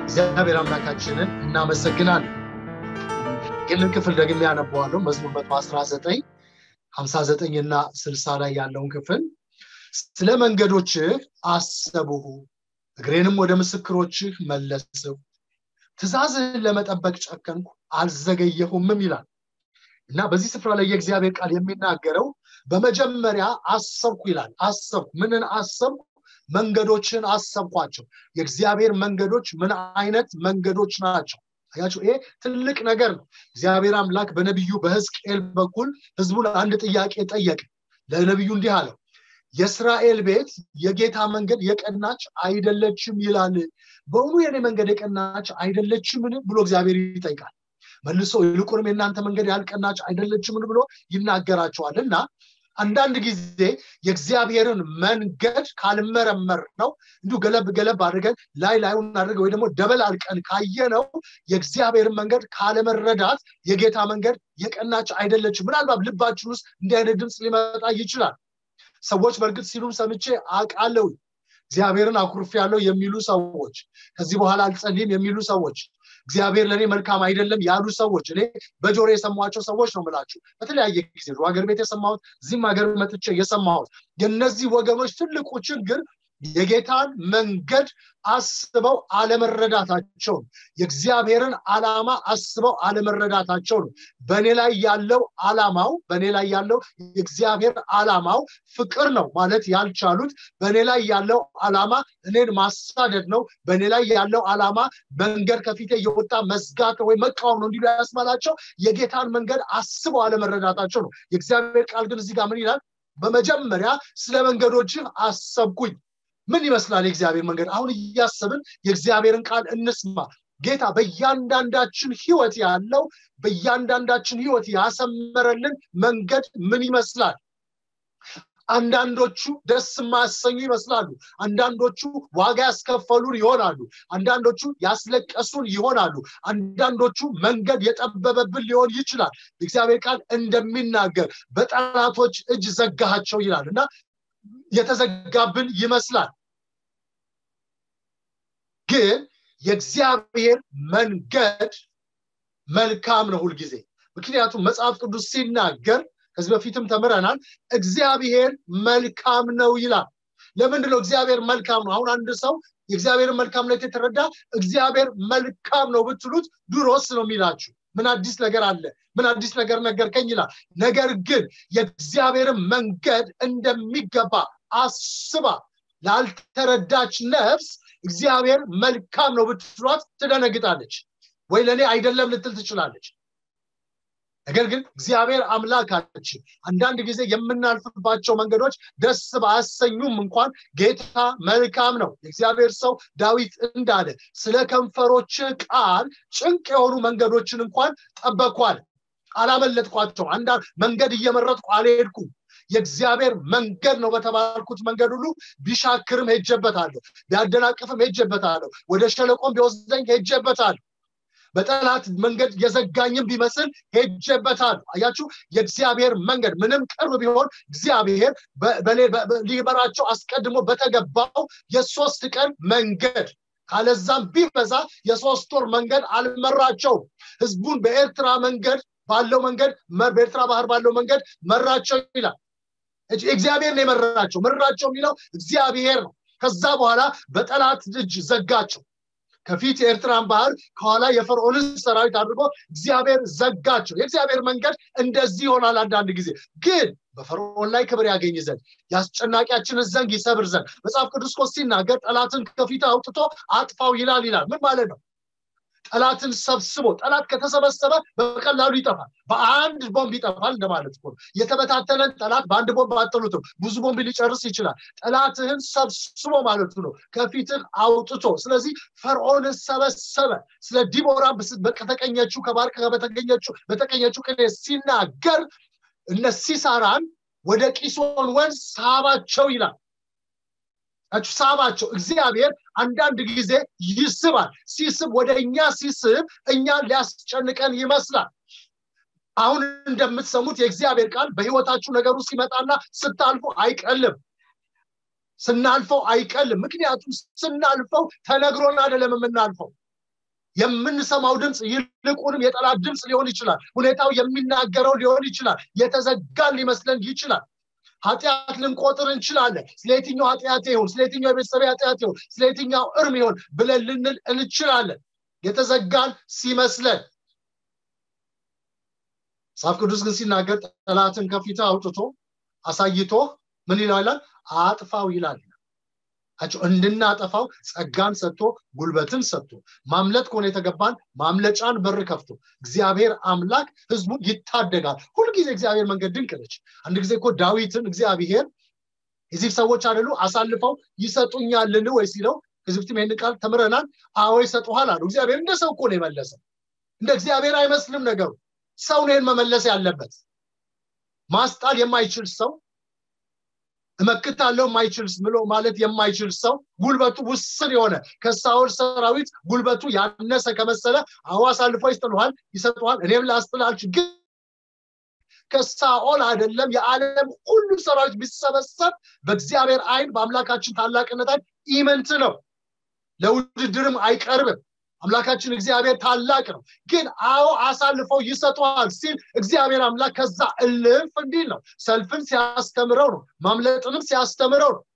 እግዚአብሔር አምላካችንን እናመሰግናለን። ይህንን ክፍል ደግሜ ያነበዋለሁ። መዝሙር መቶ አስራ ዘጠኝ ሀምሳ ዘጠኝ እና ስልሳ ላይ ያለውን ክፍል ስለ መንገዶችህ አሰብሁ፣ እግሬንም ወደ ምስክሮችህ መለስሁ፣ ትእዛዝህን ለመጠበቅ ጨከንኩ፣ አልዘገየሁምም ይላል እና በዚህ ስፍራ ላይ የእግዚአብሔር ቃል የሚናገረው በመጀመሪያ አሰብኩ ይላል። አሰብኩ። ምንን አሰብኩ? መንገዶችን አሰብኳቸው። የእግዚአብሔር መንገዶች ምን አይነት መንገዶች ናቸው? አያችሁ፣ ይሄ ትልቅ ነገር ነው። እግዚአብሔር አምላክ በነቢዩ በሕዝቅኤል በኩል ህዝቡን አንድ ጥያቄ ጠየቀ። ለነቢዩ እንዲህ አለው፣ የእስራኤል ቤት የጌታ መንገድ የቀናች አይደለችም ይላል። በእውኑ የኔ መንገድ የቀናች አይደለችምን ብሎ እግዚአብሔር ይጠይቃል። መልሶ ይልቁንም የእናንተ መንገድ ያልቀናች አይደለችምን ብሎ ይናገራቸዋል እና አንዳንድ ጊዜ የእግዚአብሔርን መንገድ ካልመረመር ነው እንዲሁ ገለብ ገለብ አድርገን ላይ ላዩን አድርገን ወይ ደግሞ ደበል አልቀን ካየነው የእግዚአብሔርን መንገድ ካለመረዳት የጌታ መንገድ የቀናች አይደለችም። ምናልባት ልባችን ውስጥ እንዲህ አይነት ድምፅ ሊመጣ ይችላል። ሰዎች በእርግጥ ሲሉም ሰምቼ አውቃለሁ። እግዚአብሔርን አኩርፍ ያለው የሚሉ ሰዎች፣ ከዚህ በኋላ አልጸልይም የሚሉ ሰዎች፣ እግዚአብሔር ለእኔ መልካም አይደለም ያሉ ሰዎች እኔ በጆሮ የሰሟቸው ሰዎች ነው ምላችሁ። በተለያየ ጊዜ ሀገር ቤት የሰማሁት እዚህም ሀገር መጥቼ የሰማሁት የእነዚህ ወገኖች ትልቁ ችግር የጌታን መንገድ አስበው አለመረዳታቸው ነው። የእግዚአብሔርን ዓላማ አስበው አለመረዳታቸው ነው። በእኔ ላይ ያለው ዓላማው በእኔ ላይ ያለው የእግዚአብሔር ዓላማው ፍቅር ነው ማለት ያልቻሉት በእኔ ላይ ያለው ዓላማ እኔን ማሳደድ ነው። በእኔ ላይ ያለው ዓላማ መንገድ ከፊቴ የወጣ መዝጋት ወይ መቃወም ነው እንዲሉ ያስማላቸው የጌታን መንገድ አስበው አለመረዳታቸው ነው። የእግዚአብሔር ቃል ግን እዚህ ጋር ምን ይላል? በመጀመሪያ ስለ መንገዶችህ አሰብኩኝ። ምን ይመስላል የእግዚአብሔር መንገድ? አሁን እያሰብን የእግዚአብሔርን ቃል እንስማ። ጌታ በእያንዳንዳችን ህይወት ያለው በእያንዳንዳችን ህይወት ያሰመረልን መንገድ ምን ይመስላል? አንዳንዶቹ ደስ የማያሰኙ ይመስላሉ። አንዳንዶቹ ዋጋ ያስከፈሉን ይሆናሉ። አንዳንዶቹ ያስለቀሱን ይሆናሉ። አንዳንዶቹ መንገድ የጠበበብን ሊሆን ይችላል። የእግዚአብሔር ቃል እንደሚናገር በጠላቶች እጅ ዘጋሃቸው ይላል እና የተዘጋብን ይመስላል። ግን የእግዚአብሔር መንገድ መልካም ነው ሁልጊዜ። ምክንያቱም መጽሐፍ ቅዱስ ሲናገር ከዚህ በፊትም ተምረናል። እግዚአብሔር መልካም ነው ይላል። ለምንድን ነው እግዚአብሔር መልካም ነው? አሁን አንድ ሰው የእግዚአብሔርን መልካምነት የተረዳ እግዚአብሔር መልካም ነው ብትሉት ድሮስ ነው የሚላችሁ። ምን አዲስ ነገር አለ? ምን አዲስ ነገር ነገርከኝ ይላል። ነገር ግን የእግዚአብሔርን መንገድ እንደሚገባ አስባ ላልተረዳች ነፍስ እግዚአብሔር መልካም ነው ብትሏት ትደነግጣለች፣ ወይ ለእኔ አይደለም ልትል ትችላለች። ነገር ግን እግዚአብሔር አምላካችን አንዳንድ ጊዜ የምናልፍባቸው መንገዶች ደስ ባያሰኙም እንኳን ጌታ መልካም ነው። የእግዚአብሔር ሰው ዳዊት እንዳለ ስለ ከንፈሮች ቃል ጭንቅ የሆኑ መንገዶችን እንኳን ጠበኳል፣ አላመለጥኳቸው። አንዳንድ መንገድ እየመረጥኩ አልሄድኩም። የእግዚአብሔር መንገድ ነው በተባልኩት መንገድ ሁሉ ቢሻክርም ሄጀበታለሁ፣ ቢያደናቅፍም ሄጀበታለሁ፣ ወደ ሸለቆም ቢወስደኝ ሄጀበታለሁ። በጠላት መንገድ የዘጋኝም ቢመስል ሄጀበታለሁ። አያችሁ፣ የእግዚአብሔር መንገድ ምንም ቅርብ ቢሆን እግዚአብሔር ሊመራቸው አስቀድሞ በተገባው የሶስት ቀን መንገድ ካለዛም ቢበዛ የሶስት ወር መንገድ አልመራቸውም። ህዝቡን በኤርትራ መንገድ ባለው መንገድ በኤርትራ ባህር ባለው መንገድ መራቸው ይላል። እግዚአብሔር ነው የመራቸው። መራቸው የሚለው እግዚአብሔር ነው። ከዛ በኋላ በጠላት እጅ ዘጋቸው። ከፊት የኤርትራን ባህር ከኋላ የፈርዖንን ሰራዊት አድርጎ እግዚአብሔር ዘጋቸው። የእግዚአብሔር መንገድ እንደዚህ ይሆናል። አንዳንድ ጊዜ ግን በፈርዖን ላይ ክብር ያገኝ ዘንድ የአስጨናቂያችንን ዘንግ ይሰብር ዘንድ መጽሐፍ ቅዱስ እኮ ሲናገር ጠላትን ከፊት አውጥቶ አጥፋው ይላል ይላል። ምን ማለት ነው? ጠላትን ሰብስቦ ጠላት ከተሰበሰበ በቀላሉ ይጠፋል። በአንድ ቦምብ ይጠፋል እንደማለት እኮ ነው። የተበታተነን ጠላት በአንድ ቦምብ አጥሉትም፣ ብዙ ቦምብ ሊጨርስ ይችላል። ጠላትህን ሰብስቦ ማለቱ ነው፣ ከፊትህ አውጥቶ። ስለዚህ ፈርዖንን ሰበሰበ። ስለ ዲቦራ በተቀኘችው ከባርቅ በተገኘችው በተቀኘችው ቅኔ ሲናገር እነ ሲሳራን ወደ ቂሶን ወንዝ ሳባቸው ይላል። ሳባቸው። እግዚአብሔር አንዳንድ ጊዜ ይስባል። ሲስብ ወደ እኛ ሲስብ እኛን ሊያስጨንቀን ይመስላል። አሁን እንደምትሰሙት የእግዚአብሔር ቃል በህይወታችሁ ነገሩ ሲመጣና ስታልፉ አይቀልም። ስናልፈው አይቀልም። ምክንያቱም ስናልፈው ተነግሮን አይደለም የምናልፈው የምንሰማው ድምፅ ይልቁንም የጠላት ድምፅ ሊሆን ይችላል ሁኔታው የሚናገረው ሊሆን ይችላል የተዘጋን ሊመስለን ይችላል ኃጢአት ልንቆጥር እንችላለን ስለ የትኛው ኃጢአት ይሁን ስለ የትኛው የቤተሰብ ኃጢአት ይሁን ስለ የትኛው እርም ይሁን ብለን ልንል እንችላለን የተዘጋን ሲመስለን መጽሐፍ ቅዱስ ግን ሲናገር ጠላትን ከፊት አውጥቶ አሳይቶ ምን ይላል አጥፋው ይላል አቸው እንድናጠፋው ጸጋን ሰጥቶ ጉልበትን ሰጥቶ ማምለጥ ከሆነ የተገባን ማምለጫን በር ከፍቶ እግዚአብሔር አምላክ ህዝቡን ይታደጋል ሁልጊዜ እግዚአብሔር መንገድ ድንቅ ነች አንድ ጊዜ እኮ ዳዊትን እግዚአብሔር የዚህ ሰዎች አይደሉ አሳልፈው ይሰጡኛልን ወይ ሲለው ከዚህ በፊትም ይህን ቃል ተምረናል አዎ ይሰጡሃል አሉ እግዚአብሔር እንደ ሰው እኮ ነው የመለሰ እንደ እግዚአብሔር አይመስልም ነገሩ ሰው ነው መመለስ ያለበት ማስጣል የማይችል ሰው እመክታለው የማይችል ብሎ ማለት የማይችል ሰው ጉልበቱ ውስን የሆነ ከሳውል ሰራዊት ጉልበቱ ያነሰ ከመሰለ አዎ አሳልፎ ይስጥልሃል ይሰጡሃል እኔም ላስጥላልች ግን ከሳኦል አይደለም የዓለም ሁሉም ሰራዊት ቢሰበሰብ በእግዚአብሔር አይን በአምላካችን ታላቅነት አይን ኢመንት ነው ለውድድርም አይቀርብም አምላካችን እግዚአብሔር ታላቅ ነው ግን አዎ አሳልፈው ይሰጠዋል ሲል እግዚአብሔር አምላክ ከዛ እልፍ እንዲል ነው ሰልፍን ሲያስተምረው ነው ማምለጥንም ሲያስተምረው ነው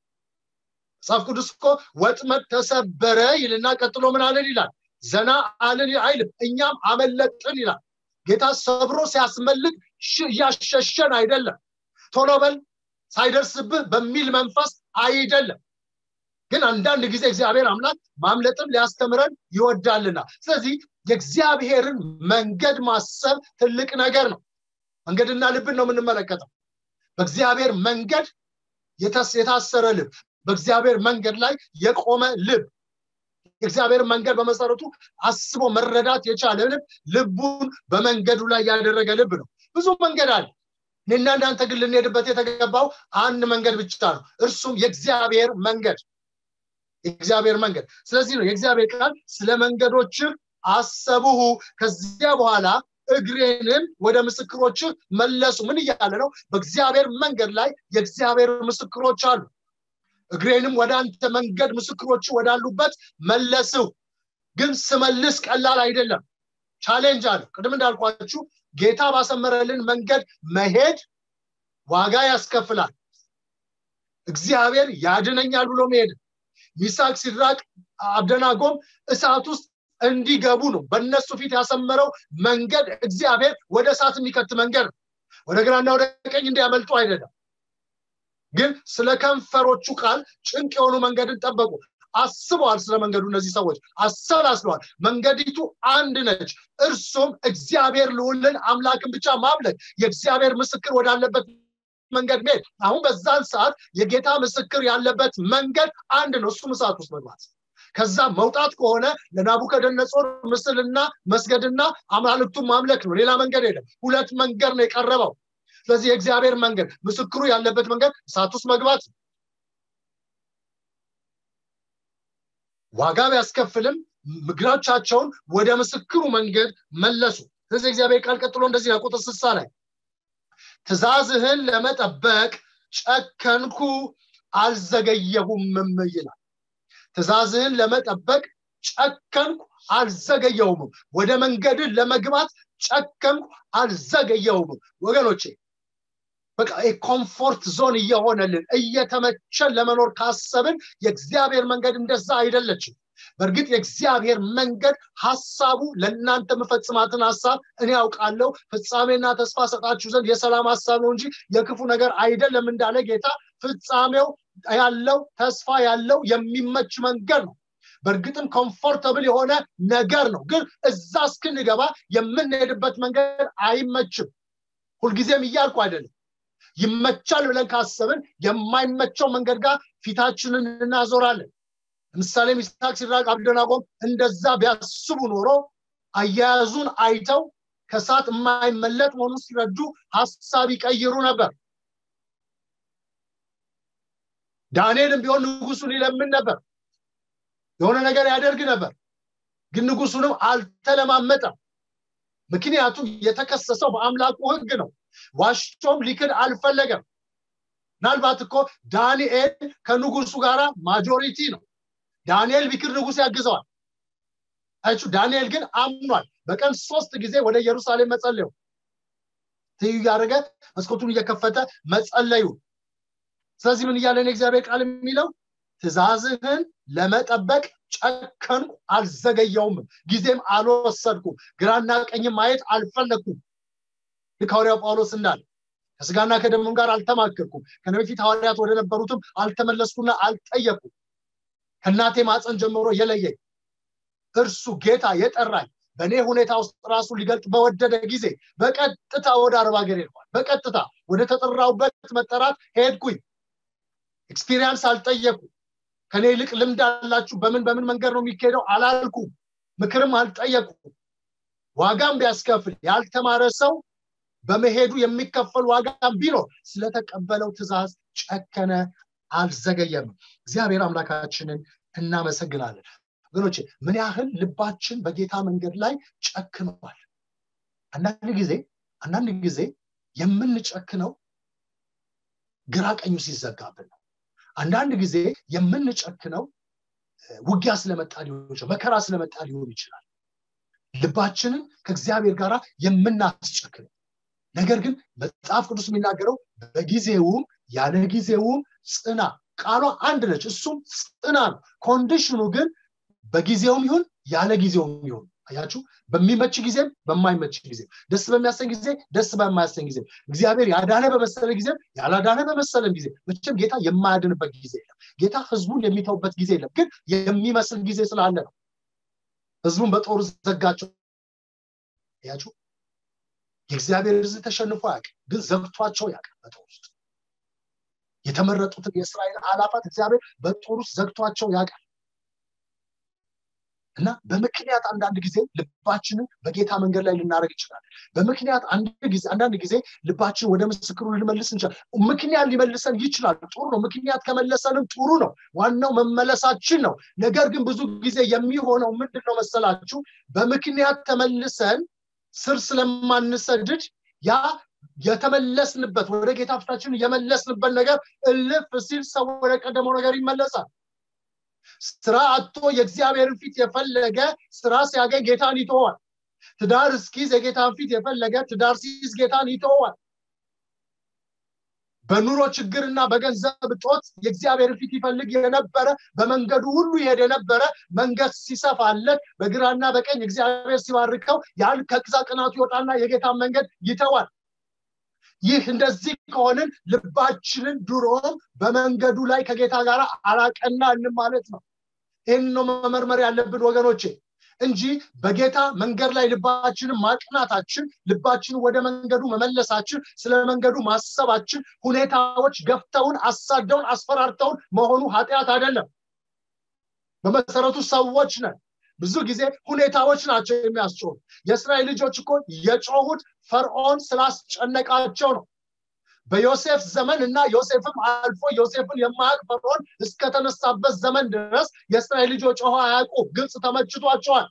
መጽሐፍ ቅዱስ እኮ ወጥመድ ተሰበረ ይልና ቀጥሎ ምን አለን ይላል ዘና አልን አይልም እኛም አመለጥን ይላል ጌታ ሰብሮ ሲያስመልጥ እያሸሸን አይደለም ቶሎ በል ሳይደርስብህ በሚል መንፈስ አይደለም ግን አንዳንድ ጊዜ እግዚአብሔር አምላክ ማምለጥም ሊያስተምረን ይወዳልና ስለዚህ የእግዚአብሔርን መንገድ ማሰብ ትልቅ ነገር ነው መንገድና ልብን ነው የምንመለከተው በእግዚአብሔር መንገድ የታሰረ ልብ በእግዚአብሔር መንገድ ላይ የቆመ ልብ የእግዚአብሔር መንገድ በመሰረቱ አስቦ መረዳት የቻለ ልብ ልቡን በመንገዱ ላይ ያደረገ ልብ ነው ብዙ መንገድ አለ እኔና እናንተ ግን ልንሄድበት የተገባው አንድ መንገድ ብቻ ነው እርሱም የእግዚአብሔር መንገድ የእግዚአብሔር መንገድ ስለዚህ ነው የእግዚአብሔር ቃል ስለ መንገዶች አሰቡሁ ከዚያ በኋላ እግሬንን ወደ ምስክሮች መለሱ ምን እያለ ነው በእግዚአብሔር መንገድ ላይ የእግዚአብሔር ምስክሮች አሉ እግሬንም ወደ አንተ መንገድ ምስክሮች ወዳሉበት መለስው ግን ስመልስ ቀላል አይደለም ቻሌንጅ አለ ቅድም እንዳልኳችሁ ጌታ ባሰመረልን መንገድ መሄድ ዋጋ ያስከፍላል እግዚአብሔር ያድነኛል ብሎ መሄድ ሚሳቅ ሲድራቅ አብደናጎም እሳት ውስጥ እንዲገቡ ነው በእነሱ ፊት ያሰመረው መንገድ እግዚአብሔር ወደ እሳት የሚከት መንገድ ነው ወደ ግራና ወደ ቀኝ እንዲያመልጡ አይደለም ግን ስለ ከንፈሮቹ ቃል ጭንቅ የሆኑ መንገድን ጠበቁ አስበዋል ስለ መንገዱ እነዚህ ሰዎች አሰላስለዋል መንገዲቱ አንድ ነች እርሱም እግዚአብሔር ልውልን አምላክን ብቻ ማምለክ የእግዚአብሔር ምስክር ወዳለበት መንገድ መሄድ አሁን በዛን ሰዓት የጌታ ምስክር ያለበት መንገድ አንድ ነው እሱም እሳት ውስጥ መግባት ከዛ መውጣት ከሆነ ለናቡከደነጾር ምስልና መስገድና አማልክቱን ማምለክ ነው ሌላ መንገድ የለም ሁለት መንገድ ነው የቀረበው ስለዚህ የእግዚአብሔር መንገድ ምስክሩ ያለበት መንገድ እሳት ውስጥ መግባት ዋጋ ቢያስከፍልም ምግሮቻቸውን ወደ ምስክሩ መንገድ መለሱ ስለዚህ እግዚአብሔር ቃል ቀጥሎ እንደዚህ ነው ቁጥር ስሳ ላይ ትእዛዝህን ለመጠበቅ ጨከንኩ አልዘገየሁምም ይላል ትእዛዝህን ለመጠበቅ ጨከንኩ አልዘገየሁምም ወደ መንገድን ለመግባት ጨከንኩ አልዘገየሁምም ወገኖቼ በቃ ኮምፎርት ዞን እየሆነልን እየተመቸን ለመኖር ካሰብን የእግዚአብሔር መንገድ እንደዛ አይደለችም በእርግጥ የእግዚአብሔር መንገድ ሀሳቡ ለእናንተ መፈጽማትን ሀሳብ እኔ ያውቃለሁ ፍጻሜና ተስፋ ሰጣችሁ ዘንድ የሰላም ሀሳብ ነው እንጂ የክፉ ነገር አይደለም እንዳለ ጌታ ፍጻሜው ያለው ተስፋ ያለው የሚመች መንገድ ነው በእርግጥም ኮምፎርተብል የሆነ ነገር ነው ግን እዛ እስክንገባ የምንሄድበት መንገድ አይመችም ሁልጊዜም እያልኩ አይደለም ይመቻል ብለን ካሰብን የማይመቸው መንገድ ጋር ፊታችንን እናዞራለን ለምሳሌ ሚስታክ ሲድራቅ አብደናጎም እንደዛ ቢያስቡ ኖሮ አያያዙን አይተው ከሰዓት የማይመለጥ መሆኑን ሲረዱ ሀሳብ ይቀይሩ ነበር ዳንኤልም ቢሆን ንጉሱን ይለምን ነበር የሆነ ነገር ያደርግ ነበር ግን ንጉሱንም አልተለማመጠም ምክንያቱም የተከሰሰው በአምላኩ ህግ ነው ዋሽቶም ሊክድ አልፈለገም ምናልባት እኮ ዳንኤል ከንጉሱ ጋር ማጆሪቲ ነው ዳንኤል ቢክር ንጉስ ያግዘዋል አያችሁ ዳንኤል ግን አምኗል በቀን ሶስት ጊዜ ወደ ኢየሩሳሌም መጸለዩ ትይዩ እያደረገ መስኮቱን እየከፈተ መጸለዩ ስለዚህ ምን እያለን የእግዚአብሔር ቃል የሚለው ትእዛዝህን ለመጠበቅ ጨከንኩ አልዘገየውም ጊዜም አልወሰድኩም ግራና ቀኝም ማየት አልፈለግኩም ልክ ሐዋርያው ጳውሎስ እንዳለ ከስጋና ከደምም ጋር አልተማከርኩም ከነ በፊት ሐዋርያት ወደ ነበሩትም አልተመለስኩና አልጠየኩም ከእናቴ ማፀን ጀምሮ የለየኝ እርሱ ጌታ የጠራኝ በእኔ ሁኔታ ውስጥ ራሱ ሊገልጥ በወደደ ጊዜ በቀጥታ ወደ አረብ ሀገር ሄድኳል በቀጥታ ወደ ተጠራውበት መጠራት ሄድኩኝ ኤክስፒሪየንስ አልጠየቁ ከኔ ይልቅ ልምድ አላችሁ በምን በምን መንገድ ነው የሚካሄደው አላልኩም ምክርም አልጠየቁ ዋጋም ቢያስከፍል ያልተማረ ሰው በመሄዱ የሚከፈል ዋጋም ቢኖር ስለተቀበለው ትእዛዝ ጨከነ አልዘገየም እግዚአብሔር አምላካችንን እናመሰግናለን ወገኖች ምን ያህል ልባችን በጌታ መንገድ ላይ ጨክኗል አንዳንድ ጊዜ አንዳንድ ጊዜ የምንጨክነው ግራ ቀኙ ሲዘጋብን ነው አንዳንድ ጊዜ የምንጨክነው ውጊያ ስለመጣ ሊሆን ይችላል መከራ ስለመጣ ሊሆን ይችላል ልባችንን ከእግዚአብሔር ጋር የምናስጨክነው ነገር ግን መጽሐፍ ቅዱስ የሚናገረው በጊዜውም ያለ ጊዜውም ጽና ቃሏ አንድ ነች እሱም ጽና ነው ኮንዲሽኑ ግን በጊዜውም ይሁን ያለ ጊዜውም ይሁን አያችሁ በሚመች ጊዜም በማይመች ጊዜ ደስ በሚያሰኝ ጊዜ ደስ በማያሰኝ ጊዜ እግዚአብሔር ያዳነ በመሰለ ጊዜም ያላዳነ በመሰለም ጊዜ መቼም ጌታ የማያድንበት ጊዜ የለም ጌታ ህዝቡን የሚተውበት ጊዜ የለም ግን የሚመስል ጊዜ ስላለ ነው ህዝቡን በጦር ዘጋቸው ያችሁ የእግዚአብሔር ህዝብ ተሸንፎ ያውቅ ግን ዘግቷቸው ያውቅ በጦር ውስጥ የተመረጡትን የእስራኤል አላፋት እግዚአብሔር በጦር ውስጥ ዘግቷቸው ያውቃል እና በምክንያት አንዳንድ ጊዜ ልባችንን በጌታ መንገድ ላይ ልናደረግ ይችላል በምክንያት አንዳንድ ጊዜ ልባችን ወደ ምስክሩ ልንመልስ እንችላል ምክንያት ሊመልሰን ይችላል ጥሩ ነው ምክንያት ከመለሰንም ጥሩ ነው ዋናው መመለሳችን ነው ነገር ግን ብዙ ጊዜ የሚሆነው ምንድን ነው መሰላችሁ በምክንያት ተመልሰን ስር ስለማንሰድድ ያ የተመለስንበት ወደ ጌታ ፊታችን የመለስንበት ነገር እልፍ ሲል ሰው ወደ ቀደመው ነገር ይመለሳል ስራ አቶ የእግዚአብሔርን ፊት የፈለገ ስራ ሲያገኝ ጌታን ይተዋል ትዳር እስኪዝ የጌታን ፊት የፈለገ ትዳር ሲይዝ ጌታን ይተዋል በኑሮ ችግርና በገንዘብ እጦት የእግዚአብሔርን ፊት ይፈልግ የነበረ በመንገዱ ሁሉ ይሄድ የነበረ መንገድ ሲሰፋለት በግራና በቀኝ እግዚአብሔር ሲባርከው ያን ከቅዛ ቅናቱ ይወጣና የጌታን መንገድ ይተዋል ይህ እንደዚህ ከሆንን ልባችንን ድሮም በመንገዱ ላይ ከጌታ ጋር አላቀናንም ማለት ነው ይህን ነው መመርመር ያለብን ወገኖቼ እንጂ በጌታ መንገድ ላይ ልባችንን ማቅናታችን ልባችንን ወደ መንገዱ መመለሳችን ስለ መንገዱ ማሰባችን ሁኔታዎች ገፍተውን አሳደውን አስፈራርተውን መሆኑ ኃጢአት አይደለም በመሰረቱ ሰዎች ነን ብዙ ጊዜ ሁኔታዎች ናቸው የሚያስጮሁ የእስራኤል ልጆች እኮ የጮሁት ፈርዖን ስላስጨነቃቸው ነው በዮሴፍ ዘመን እና ዮሴፍም አልፎ ዮሴፍን የማያውቅ ፈርዖን እስከተነሳበት ዘመን ድረስ የእስራኤል ልጆች ውሃ አያውቁ ግብፅ ተመችቷቸዋል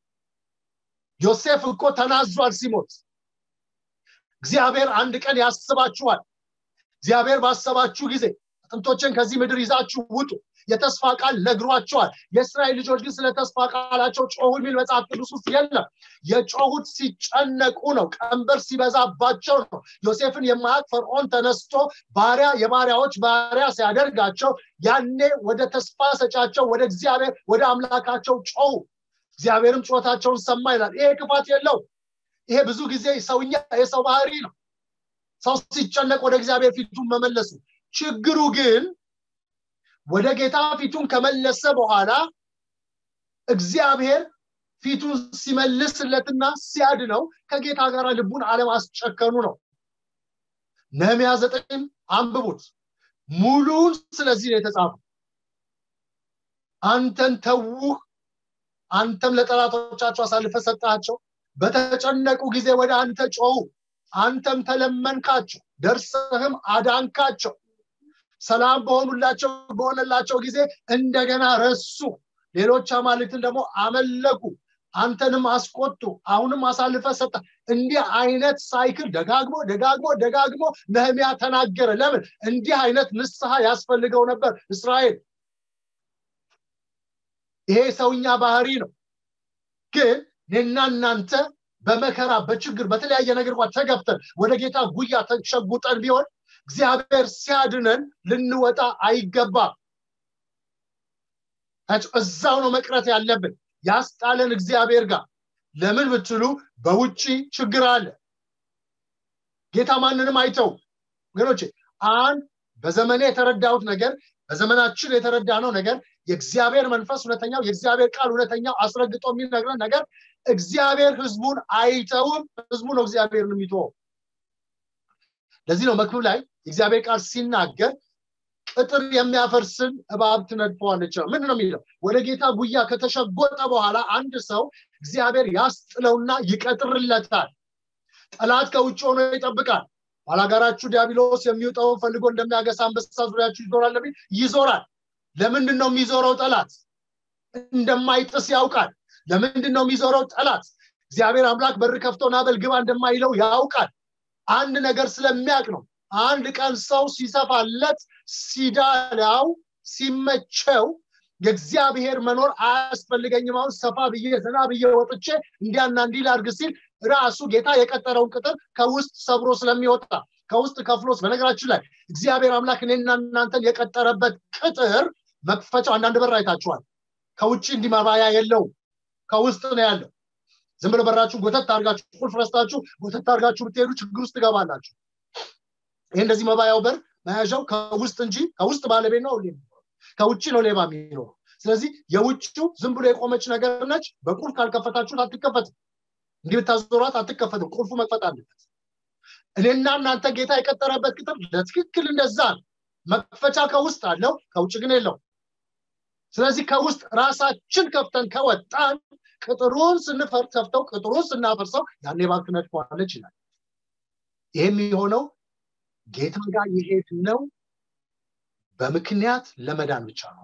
ዮሴፍ እኮ ተናዟል ሲሞት እግዚአብሔር አንድ ቀን ያስባችኋል እግዚአብሔር ባሰባችሁ ጊዜ አጥንቶችን ከዚህ ምድር ይዛችሁ ውጡ የተስፋ ቃል ነግሯቸዋል የእስራኤል ልጆች ግን ስለ ተስፋ ቃላቸው ጮሁ የሚል መጽሐፍ ቅዱስ ውስጥ የለም የጮሁት ሲጨነቁ ነው ቀንበር ሲበዛባቸው ነው ዮሴፍን የማያቅ ፈርዖን ተነስቶ ባሪያ የባሪያዎች ባሪያ ሲያደርጋቸው ያኔ ወደ ተስፋ ሰጫቸው ወደ እግዚአብሔር ወደ አምላካቸው ጮሁ እግዚአብሔርም ጩኸታቸውን ሰማ ይላል ይሄ ክፋት የለው ይሄ ብዙ ጊዜ ሰውኛ የሰው ባህሪ ነው ሰው ሲጨነቅ ወደ እግዚአብሔር ፊቱን መመለሱ ችግሩ ግን ወደ ጌታ ፊቱን ከመለሰ በኋላ እግዚአብሔር ፊቱን ሲመልስለትና ሲያድነው ከጌታ ጋር ልቡን አለማስጨከኑ ነው ነህሚያ ዘጠኝ አንብቡት ሙሉን ስለዚህ ነው የተጻፉ አንተን ተውህ አንተም ለጠላቶቻቸው አሳልፈ ሰጣቸው በተጨነቁ ጊዜ ወደ አንተ ጮሁ አንተም ተለመንካቸው ደርሰህም አዳንካቸው ሰላም በሆኑላቸው በሆነላቸው ጊዜ እንደገና ረሱ ሌሎች አማልክትን ደግሞ አመለኩ አንተንም አስቆጡ አሁንም አሳልፈ ሰጠ እንዲህ አይነት ሳይክል ደጋግሞ ደጋግሞ ደጋግሞ ነህሚያ ተናገረ ለምን እንዲህ አይነት ንስሐ ያስፈልገው ነበር እስራኤል ይሄ ሰውኛ ባህሪ ነው ግን እኔና እናንተ በመከራ በችግር በተለያየ ነገር እንኳን ተገብተን ወደ ጌታ ጉያ ተሸጉጠን ቢሆን እግዚአብሔር ሲያድነን ልንወጣ አይገባም እዛው ነው መቅረት ያለብን ያስጣለን እግዚአብሔር ጋር ለምን ብትሉ በውጭ ችግር አለ ጌታ ማንንም አይተው ወገኖቼ አንድ በዘመኔ የተረዳሁት ነገር በዘመናችን የተረዳነው ነገር የእግዚአብሔር መንፈስ እውነተኛው የእግዚአብሔር ቃል እውነተኛው አስረግጦ የሚነግረን ነገር እግዚአብሔር ህዝቡን አይተውም ህዝቡ ነው እግዚአብሔርን የሚተወው ለዚህ ነው መክብብ ላይ የእግዚአብሔር ቃል ሲናገር ቅጥር የሚያፈርስን እባብ ትነድፈዋለች ነው ምን ነው የሚለው ወደ ጌታ ጉያ ከተሸጎጠ በኋላ አንድ ሰው እግዚአብሔር ያስጥለውና ይቀጥርለታል ጠላት ከውጭ ሆኖ ይጠብቃል ባላጋራችሁ ዲያብሎስ የሚውጠውን ፈልጎ እንደሚያገሳ አንበሳ ዙሪያችሁ ይዞራል ለሚል ይዞራል ለምንድን ነው የሚዞረው ጠላት እንደማይጥስ ያውቃል ለምንድን ነው የሚዞረው ጠላት እግዚአብሔር አምላክ በር ከፍቶ ናበል ግባ እንደማይለው ያውቃል አንድ ነገር ስለሚያውቅ ነው አንድ ቀን ሰው ሲሰፋለት ሲዳላው ሲመቸው የእግዚአብሔር መኖር አያስፈልገኝም አሁን ሰፋ ብዬ ዘና ብዬ ወጥቼ እንዲያና እንዲህ ላድርግ ሲል ራሱ ጌታ የቀጠረውን ቅጥር ከውስጥ ሰብሮ ስለሚወጣ ከውስጥ ከፍሎስ በነገራችን ላይ እግዚአብሔር አምላክ እኔና እናንተን የቀጠረበት ቅጥር መክፈቻው አንዳንድ በር አይታችኋል ከውጭ እንዲመባያ የለውም ከውስጥ ነው ያለው ዝም ብሎ በራችሁ ጎተት አርጋችሁ ቁልፍ ረስታችሁ ጎተት አርጋችሁ ብትሄዱ ችግር ውስጥ ትገባላችሁ ይህ እንደዚህ መባያው በር መያዣው ከውስጥ እንጂ ከውስጥ ባለቤት ነው ከውጭ ነው ሌባ የሚኖረው ስለዚህ የውጭው ዝም ብሎ የቆመች ነገር ነች በቁልፍ ካልከፈታችሁት አትከፈትም እንዲህ ብታዞሯት አትከፈትም ቁልፉ መክፈት አለበት እኔና እናንተ ጌታ የቀጠረበት ቅጥር ለትክክል እንደዛ ነው መክፈቻ ከውስጥ አለው ከውጭ ግን የለው ስለዚህ ከውስጥ ራሳችን ከፍተን ከወጣን ቅጥሩን ስንፈር ከፍተው ቅጥሩን ስናፈርሰው ያኔ ባንክ ነድፈዋለች ይላል ይህ የሚሆነው ጌታ ጋር የሄድ ነው በምክንያት ለመዳን ብቻ ነው